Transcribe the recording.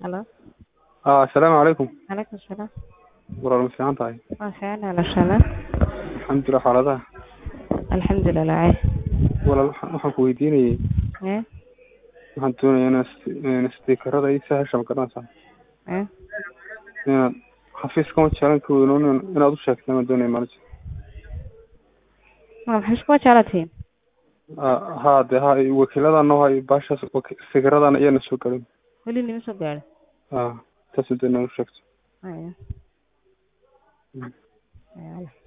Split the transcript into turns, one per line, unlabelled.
Halo.
Ah, assalaamu calaykum
Calaykum salaam.
walaal ma fiican tahay
Waa fiicanahay lashala.
alxamdulilah xaaladaha
Alxamdulilah.
walaal waxaan waxaan ku weydiinayay
Eh?
waxaan doonayaa inaad st- inaad stiikarada ii sahasha ma garanaysaa
Eh?
inaad xafiiska ma jeclan ka weynoon inaad u sheegtay ma doonaya maalinta
Ma maxay isku jeclatiin?
Ah, haa dee haa wakiiladan noo hay baashaas waki- stiikaradan iyana soo galin
Weli nima soo gaadhin.
ah taasoo dee inaad u sheegto
Haya.
Mm.
Haya.